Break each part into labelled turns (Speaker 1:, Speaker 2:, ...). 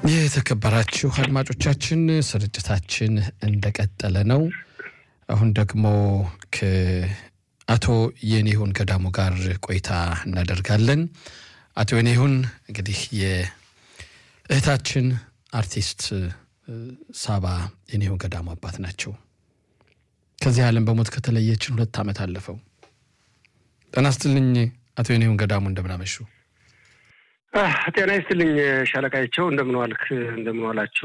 Speaker 1: የተከበራችሁ አድማጮቻችን ስርጭታችን እንደቀጠለ ነው። አሁን ደግሞ ከአቶ የኔሁን ገዳሙ ጋር ቆይታ እናደርጋለን። አቶ የኔሁን እንግዲህ የእህታችን አርቲስት ሳባ የኔሁን ገዳሙ አባት ናቸው። ከዚህ ዓለም በሞት ከተለየችን ሁለት ዓመት አለፈው። ጤና ይስጥልኝ አቶ የኔሁን ገዳሙ እንደምናመሹ።
Speaker 2: ጤና ይስጥልኝ ሻለቃቸው፣ እንደምን ዋልክ? እንደምን ዋላችሁ?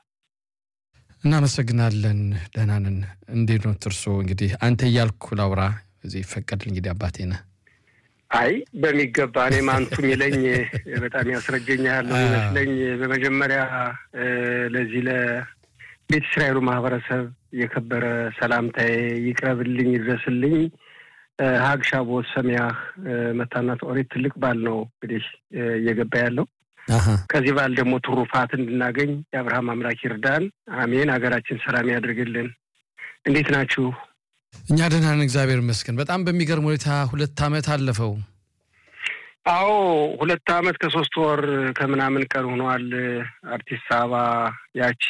Speaker 1: እናመሰግናለን። ደህና ነን። እንዴት ነው እርሶ? እንግዲህ አንተ እያልኩ ላውራ እዚህ ይፈቀድል። እንግዲህ አባቴ ነህ።
Speaker 2: አይ በሚገባ እኔም አንቱ የሚለኝ በጣም ያስረጀኛል ነው ይመስለኝ። በመጀመሪያ ለዚህ ለቤተ እስራኤሉ ማህበረሰብ የከበረ ሰላምታዬ ይቅረብልኝ፣ ይድረስልኝ። ሀግ ሻቦት ሰሚያህ መታናት ኦሪት ትልቅ በዓል ነው እንግዲህ እየገባ ያለው። ከዚህ በዓል ደግሞ ትሩፋት እንድናገኝ የአብርሃም አምላክ ይርዳን። አሜን። ሀገራችን ሰላም ያድርግልን። እንዴት ናችሁ?
Speaker 1: እኛ ደህና ነን፣ እግዚአብሔር ይመስገን። በጣም በሚገርም ሁኔታ ሁለት ዓመት አለፈው።
Speaker 2: አዎ ሁለት ዓመት ከሶስት ወር ከምናምን ቀን ሆኗል። አርቲስት ሳባ ያቺ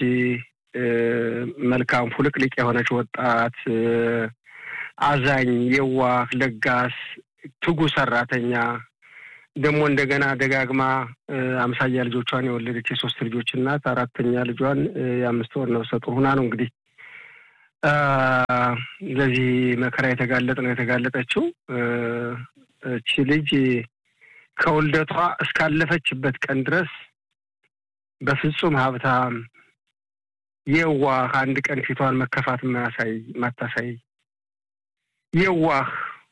Speaker 2: መልካም ፉልቅልቅ የሆነች ወጣት አዛኝ፣ የዋህ፣ ለጋስ፣ ትጉ ሰራተኛ ደግሞ እንደገና ደጋግማ አምሳያ ልጆቿን የወለደች የሶስት ልጆች እናት አራተኛ ልጇን የአምስት ወር ነፍሰ ጡር ሁና ነው እንግዲህ ለዚህ መከራ የተጋለጥ ነው የተጋለጠችው። እቺ ልጅ ከውልደቷ እስካለፈችበት ቀን ድረስ በፍጹም ሀብታም፣ የዋህ አንድ ቀን ፊቷን መከፋት ማያሳይ ማታሳይ የዋህ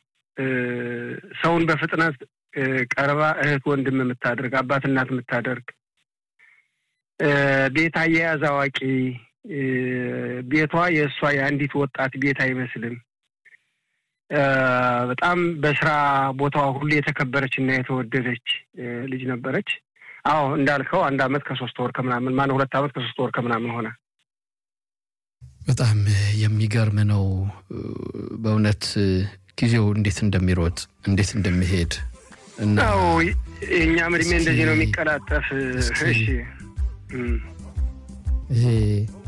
Speaker 2: ሰውን በፍጥነት ቀርባ እህት ወንድም የምታደርግ አባት እናት የምታደርግ ቤት አያያዝ አዋቂ ቤቷ የእሷ የአንዲት ወጣት ቤት አይመስልም። በጣም በስራ ቦታዋ ሁሉ የተከበረች እና የተወደደች ልጅ ነበረች። አዎ እንዳልከው አንድ አመት ከሶስት ወር ከምናምን ማነው ሁለት አመት ከሶስት ወር ከምናምን ሆነ።
Speaker 1: በጣም የሚገርም ነው በእውነት ጊዜው እንዴት እንደሚሮጥ እንዴት እንደሚሄድ እና
Speaker 2: የእኛም እድሜ እንደዚህ ነው የሚቀላጠፍ። እሺ
Speaker 1: ይሄ